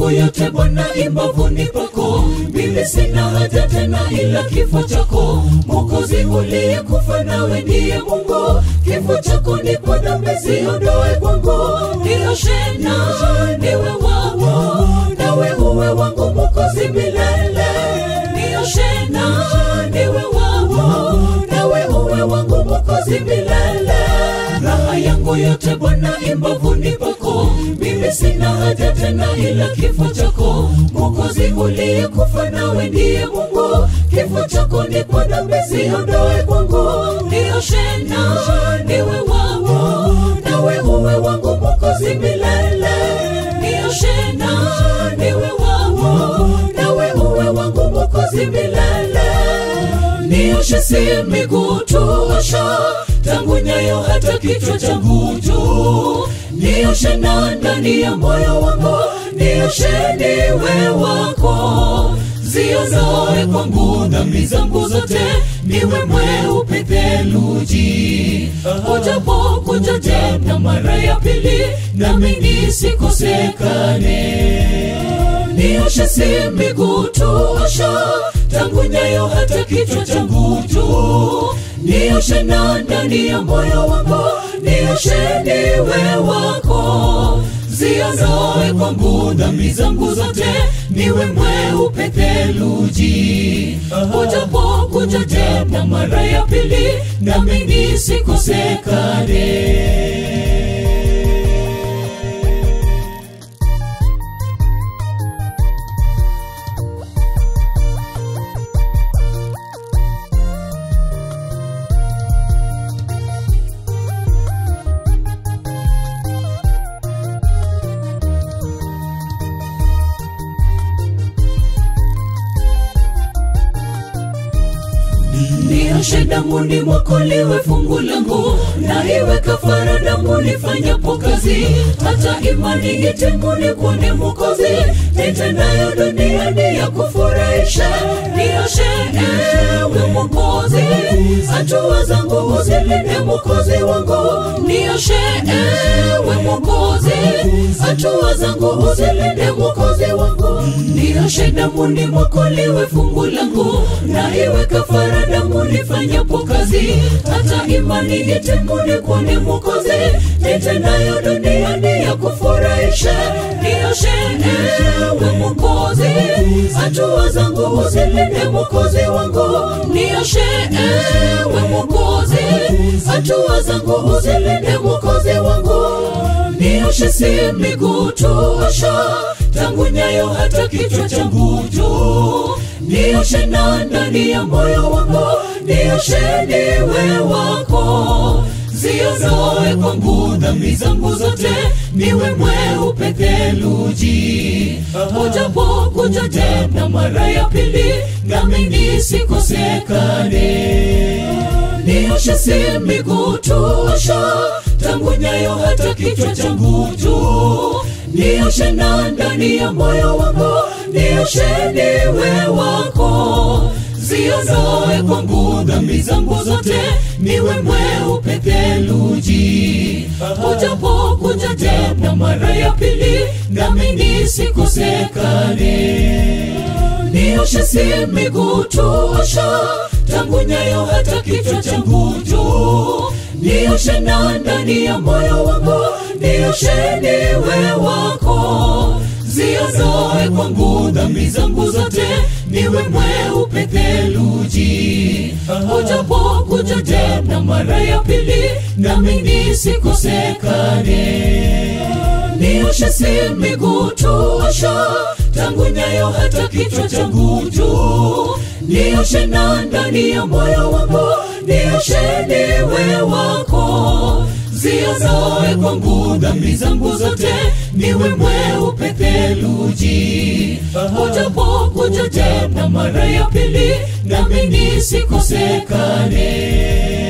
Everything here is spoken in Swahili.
yangu yote Bwana imbavuni pako, mimi sina haja tena ila kifo chako. Mwokozi uliyekufa nawe ndiye Mungu, kifo chako ni kwa dhambi ziondoe kwangu, nioshe na niwe wako, nawe uwe wangu Mwokozi milele, nioshe na niwe wako, nawe uwe wangu Mwokozi milele raha yangu yote Bwana imbavuni pako, mimi sina haja tena ila kifo chako. Mwokozi uliyekufa nawe ndiye Mungu, kifo chako ni kwa dhambi ziondoe kwangu, nioshe na niwe wako, nawe uwe wangu Mwokozi milele, nioshe na niwe wako, nawe uwe wangu Mwokozi milele nioshe si miguu tu osha tangu nyayo hata kichwa changu juu nioshe na ndani ya moyo wangu nioshe niwe wako ziondoe kwangu dhambi zangu zote niwe mweupe theluji ujapo kuja tena mara ya pili nami nisikosekane nioshe si miguu tu osha tangu nyayo hata kichwa changu juu nioshe na ndani ya moyo wangu nioshe niwe wako ziondoe kwangu dhambi zangu zote niwe mweupe theluji ujapo kuja tena mara ya pili nami nisikosekane nioshe damuni mwako liwe fungu langu na iwe kafara damuni fanyapo kazi hata imani itenguni kuone mwokozi nitendayo duniani ya kufurahisha nioshe ewe mwokozi hatua zangu uzilinde mwokozi wangu nioshe ewe mwokozi hatua zangu uzilinde mwokozi wangu nioshe damuni mwako liwe fungu langu na iwe kafara damu nifanyapo kazi hata imani itenguni kuone mwokozi nitendayo duniani ya kufurahisha nioshe ewe mwokozi hatua zangu uzilinde mwokozi wangu nioshe ewe mwokozi hatua zangu uzilinde mwokozi wangu nioshe si miguu tu osha tangu nyayo hata kichwa changu juu nioshe na ndani ya moyo wangu nioshe niwe wako ziondoe kwangu dhambi zangu zote niwe mweupe theluji ujapo kuja tena mara ya pili nami nisikosekane nioshe si miguu tu osha tangu nyayo hata kichwa changu juu nioshe na ndani ya moyo wangu nioshe niwe wako ziondoe kwangu dhambi zangu zote niwe mweupe theluji ujapo kuja tena mara ya pili nami nisikosekane nioshe si miguu tu osha tangu nyayo hata kichwa changu juu nioshe na ndani ya moyo wangu nioshe niwe wako ziondoe kwangu dhambi zangu zote niwe mweupe theluji ujapo kuja tena mara ya pili nami nisikosekane nioshe si miguu tu osha tangu nyayo hata kichwa changu juu nioshe na ndani ya moyo wangu nioshe niwe wako ziondoe kwangu dhambi zangu zote niwe mweupe theluji ujapo kuja tena mara ya pili nami nisikosekane